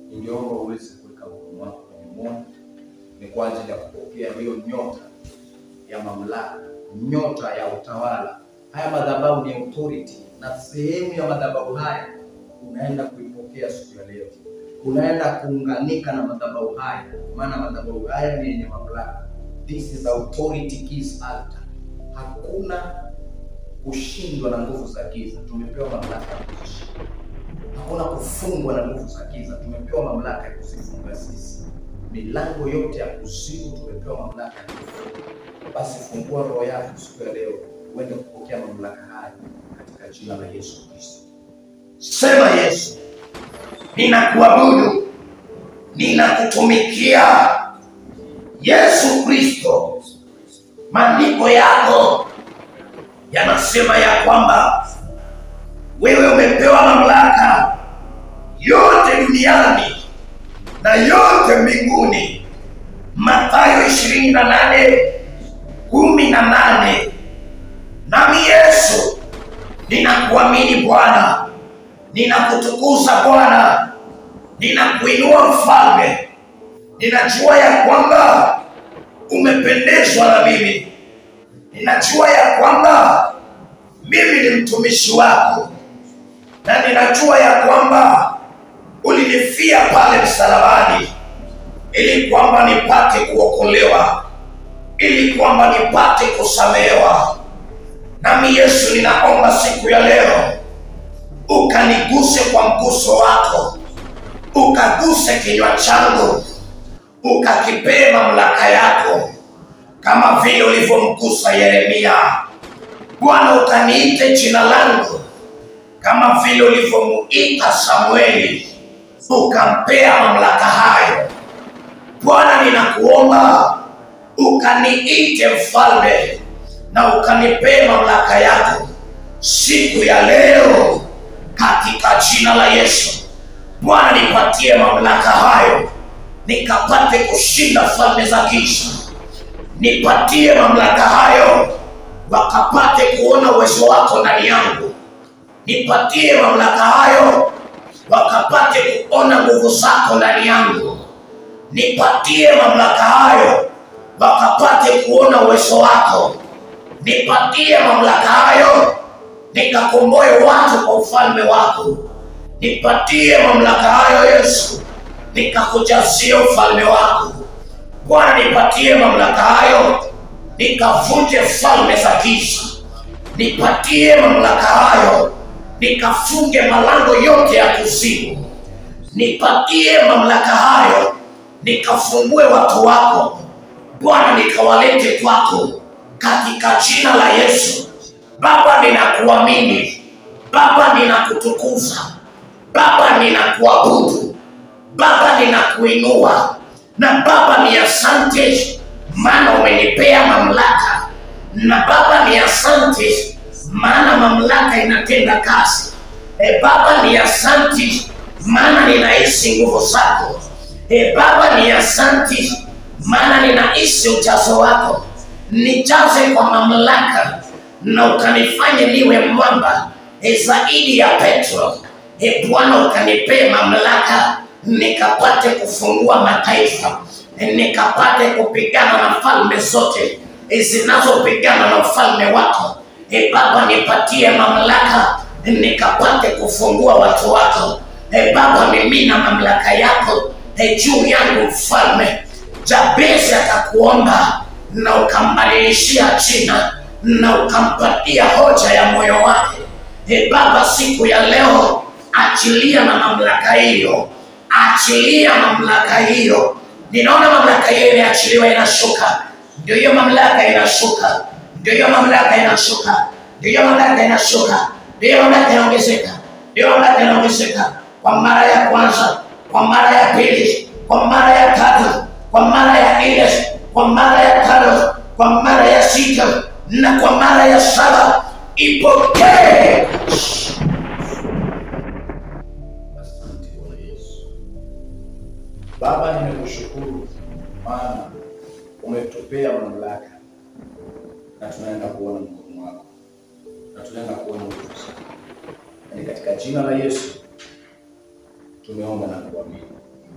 ningeomba uweze kuweka mkono wako kwenye moyo, ni kwa ajili ya kupokea hiyo nyota ya mamlaka, nyota ya utawala. Haya madhabahu ni authority, na sehemu ya madhabahu haya unaenda kuipokea siku ya leo. Unaenda kuunganika na madhabahu haya, maana madhabahu haya ni yenye mamlaka. This is authority keys altar. Hakuna kushindwa na nguvu za giza, tumepewa mamlaka ya kuzishinda. Hakuna kufungwa na nguvu za giza, tumepewa mamlaka ya kuzifunga sisi. Milango yote ya kuzimu tumepewa mamlaka ya kufunga. Basi fungua roho yako siku ya leo, uende kupokea mamlaka haya katika jina la Yesu Kristo. Sema Yesu, ninakuabudu, ninakutumikia. Yesu Kristo, maandiko yako yanasema ya kwamba wewe umepewa mamlaka yote duniani na yote mbinguni. Mathayo ishirini na nane kumi na nane. Nami Yesu ninakuamini Bwana, ninakutukuza Bwana, ninakuinua Mfalme. Ninajua ya kwamba umependezwa na mimi, ninajua ya kwamba mimi ni mtumishi wako, na ninajua ya kwamba ulinifia pale msalabani ili kwamba nipate kuokolewa, ili kwamba nipate kusamehewa. Nami Yesu, ninaomba siku ya leo ukaniguse kwa mguso wako, ukaguse kinywa changu, ukakipee mamlaka yako, kama vile ulivyomgusa Yeremia. Bwana, ukaniite jina langu kama vile ulivyomuita Samueli, ukampea mamlaka hayo. Bwana, ninakuomba ukaniite mfalme na ukanipee mamlaka yako siku ya leo katika jina la Yesu. Bwana, nipatie mamlaka hayo nikapate kushinda falme za giza. Nipatie mamlaka hayo wakapate kuona uwezo wako ndani yangu. Nipatie mamlaka hayo wakapate kuona nguvu zako ndani yangu. Nipatie mamlaka hayo wakapate kuona uwezo wako. Nipatie mamlaka hayo nikakomboe watu kwa ufalme wako. Nipatie mamlaka hayo Yesu, nikakujazie ufalme wako. Bwana, nipatie mamlaka hayo nikavunje falme za giza. Nipatie mamlaka hayo nikafunge malango yote ya kuzimu. Nipatie mamlaka hayo nikafungue watu wako Bwana, nikawalete kwako katika jina la Yesu. Baba, ninakuamini Baba, ninakutukuza Baba, ninakuabudu Baba, ninakuinua na Baba, ni asante maana umenipea mamlaka, na Baba, ni asante maana mamlaka inatenda kazi. E Baba, ni asante maana ninahisi nguvu zako. E Baba, ni asante maana ninahisi ujazo wako. Nijaze kwa mamlaka na ukanifanye niwe mwamba e zaidi ya Petro. E Bwana, ukanipee mamlaka nikapate kufungua mataifa, nikapate kupigana na falme zote e zinazopigana na ufalme wako. E Baba, nipatie mamlaka nikapate kufungua watu wako. E Baba, mimina mamlaka yako e juu yangu mfalme. Jabezi akakuomba na ukambadilishia jina na ukampatia hoja ya moyo wake. E Baba, siku ya leo achilia na mamlaka hiyo, achilia mamlaka hiyo. Ninaona mamlaka hiyo imeachiliwa, inashuka. Ndio hiyo mamlaka inashuka, ndio hiyo mamlaka inashuka, ndio hiyo mamlaka inashuka, ndio hiyo mamlaka inaongezeka, ndio hiyo mamlaka inaongezeka kwa mara ya kwanza, kwa mara ya pili, kwa mara ya tatu, kwa mara ya nne, kwa mara ya tano, kwa mara ya sita na kwa mara ya saba. Ipokee. Asante Bwana Yesu. Baba, nimekushukuru maana umetupea mamlaka na tunaenda kuona mkono wako na tunaenda kuona nguvu zako. Ni katika jina la Yesu tumeomba na kuamini.